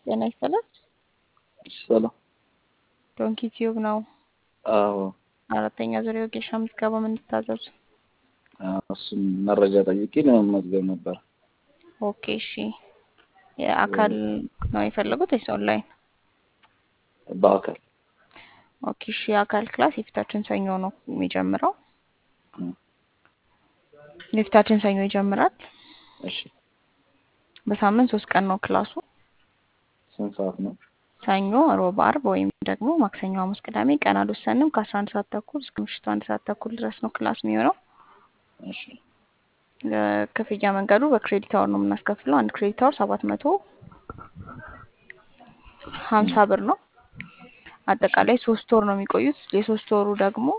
ጤና ይስጥልን። ሰላም። ዶንኪ ቲዩብ ነው። አዎ አራተኛ ዙር የወጌሻ ምዝገባ የምንታዘዙ። እሱም መረጃ ጠይቄ ለመመዝገብ ነበር። ኦኬ እሺ። የአካል ነው የፈለጉት ወይስ ኦንላይን? በአካል ኦኬ እሺ። የአካል ክላስ የፊታችን ሰኞ ነው የሚጀምረው። የፊታችን ሰኞ ይጀምራል። እሺ። በሳምንት ሶስት ቀን ነው ክላሱ። ስንት ሰዓት ነው? ሰኞ፣ ሮብ፣ አርብ ወይም ደግሞ ማክሰኞ፣ ሐሙስ፣ ቅዳሜ ቀን አልወሰንም። ከአስራ አንድ ሰዓት ተኩል እስከ ምሽቱ አንድ ሰዓት ተኩል ድረስ ነው ክላስ የሚሆነው። እሺ። ክፍያ መንገዱ በክሬዲት አወር ነው የምናስከፍለው። አንድ ክሬዲት አወር ሰባት መቶ ሀምሳ ብር ነው። አጠቃላይ ሶስት ወር ነው የሚቆዩት። የሶስት ወሩ ደግሞ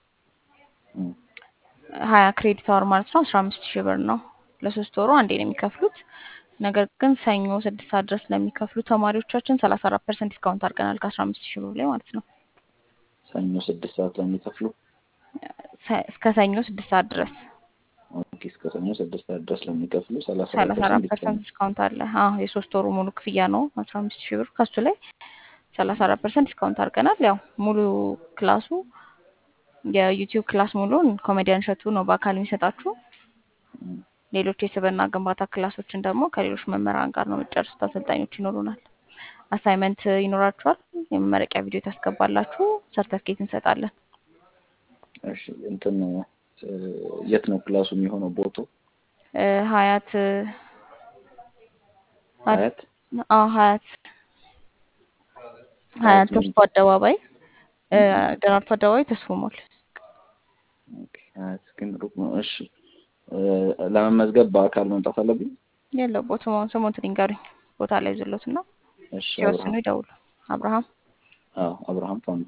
ሀያ ክሬዲት አወር ማለት ነው አስራ አምስት ሺህ ብር ነው። ለሶስት ወሩ አንዴ ነው የሚከፍሉት። ነገር ግን ሰኞ ስድስት ሰዓት ድረስ ለሚከፍሉ ተማሪዎቻችን ሰላሳ አራት ፐርሰንት ዲስካውንት አድርገናል ከአስራ አምስት ሺህ ብር ላይ ማለት ነው። ሰኞ ስድስት ሰዓት ለሚከፍሉ እስከ ሰኞ ስድስት ሰዓት ድረስ ኦኬ፣ እስከ ሰኞ ስድስት ሰዓት ድረስ ለሚከፍሉ ሰላሳ ሰላሳ አራት ፐርሰንት ፐርሰንት ዲስካውንት አለ። አዎ የሶስት ወሩ ሙሉ ክፍያ ነው አስራ አምስት ሺህ ብር ከሱ ላይ ሰላሳ አራት ፐርሰንት ዲስካውንት አድርገናል። ያው ሙሉ ክላሱ የዩቲዩብ ክላስ ሙሉን ኮሜዲያን እሸቱ ነው በአካል የሚሰጣችሁ። ሌሎች የስብዕና ግንባታ ክላሶችን ደግሞ ከሌሎች መምህራን ጋር ነው የምጨርሱት። አሰልጣኞች ይኖሩናል። አሳይመንት ይኖራችኋል። የመመረቂያ ቪዲዮ ታስገባላችሁ። ሰርተፍኬት እንሰጣለን። እሺ። እንትን የት ነው ክላሱ የሚሆነው? ቦታው እ ሀያት ሀያት አዎ ሀያት ሀያት ተስፎ አደባባይ እ ደራርቱ አደባባይ ተስፎ ሞል ኦኬ፣ ሀያት ግን ሩቅ ነው። እሺ። ለመመዝገብ በአካል መምጣት አለብኝ? የለው ቦታ ስሙንትን ይንገሩኝ። ቦታ ላይ ዝሎት እና እሺ። ሲወስኑ አብርሃም ይደውሉ። አብርሃም አዎ፣ አብርሃም ፋንዱ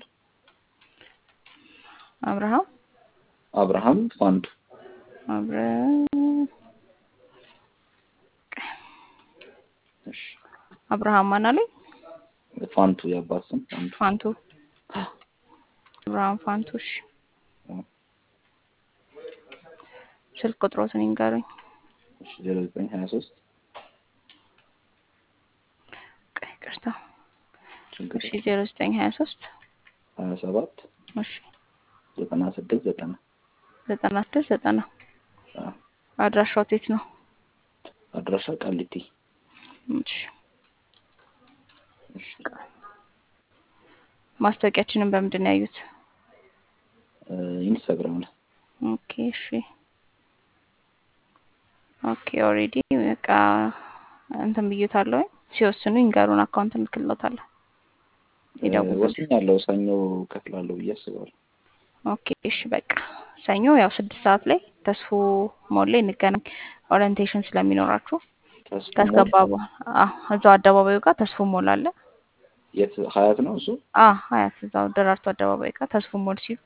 አብርሃም አብርሃም ፋንዱ አብረ እሺ። አብርሃም ማን አለኝ? ፋንቱ የአባት ስም ፋንቱ ፋንቱ አብርሃም ፋንቱ። እሺ ስልክ ቁጥሮትን ይንገሩኝ። እሺ። ዜሮ ዘጠኝ ሀያ ሶስት ቀይ ቅርታ ችግር እሺ ዜሮ ዘጠኝ ሀያ ሶስት ሀያ ሰባት እሺ ዘጠና ስድስት ዘጠና ዘጠና ስድስት ዘጠና አዎ። አድራሻው የት ነው? አድራሻ ቃሊቲ። እሺ ማስታወቂያችንን በምንድን ነው ያዩት? እ ኢንስታግራም ላይ ኦኬ እሺ ኦኬ ኦልሬዲ በቃ እንትን ብዩታለሁ። ሲወስኑ ይንገሩን፣ አካውንት እንልክልዎታለን። ይደውሉ። ወስኛለሁ። ሰኞ ከፍላለሁ ብዬ አስባለሁ። ኦኬ እሺ በቃ ሰኞ ያው ስድስት ሰዓት ላይ ተስፎ ሞል ላይ እንገናኝ። ኦሪንቴሽን ስለሚኖራችሁ ተስፋ ሞል ካስገባ በኋላ አዎ እዛው አደባባዩ ጋር ተስፎ ሞል አለ። የት ሀያት ነው እሱ? አ ሀያት እዛው ደራርቱ አደባባይ ጋር ተስፎ ሞል ሲሉ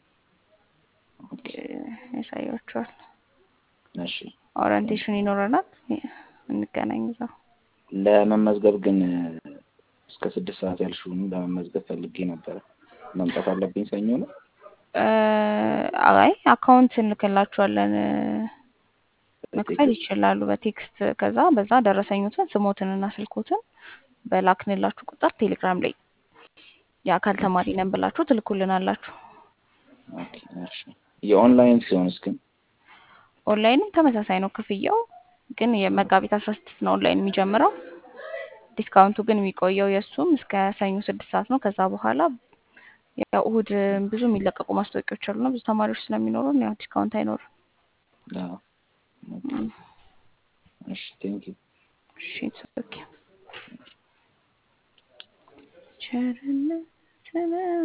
ያሳያችኋል። እሺ። ኦሪንቴሽን ይኖረናል። እንገናኝ እዛው። ለመመዝገብ ግን እስከ ስድስት ሰዓት ያልሽውን ለመመዝገብ ፈልጌ ነበረ። መምጣት አለብኝ ሰኞ ነው? እ አይ አካውንት እንልክላችኋለን። መክፈል ይችላሉ በቴክስት ከዛ በዛ ደረሰኙትን ስሞትንና ስልኮትን በላክንላችሁ ቁጥር ቴሌግራም ላይ የአካል ተማሪ ነን ብላችሁ ትልኩልናላችሁ። ኦኬ፣ እሺ። የኦንላይን ሲሆንስ ግን ኦንላይንም ተመሳሳይ ነው ክፍያው፣ ግን የመጋቢት አስራ ስድስት ነው ኦንላይን የሚጀምረው። ዲስካውንቱ ግን የሚቆየው የእሱም እስከ ሰኞ ስድስት ሰዓት ነው። ከዛ በኋላ ያው እሁድ ብዙ የሚለቀቁ ማስታወቂያዎች አሉና ብዙ ተማሪዎች ስለሚኖሩን ያው ዲስካውንት አይኖርም። አዎ። እሺ፣ ቴንኪው። እሺ ኦኬ ቸርነት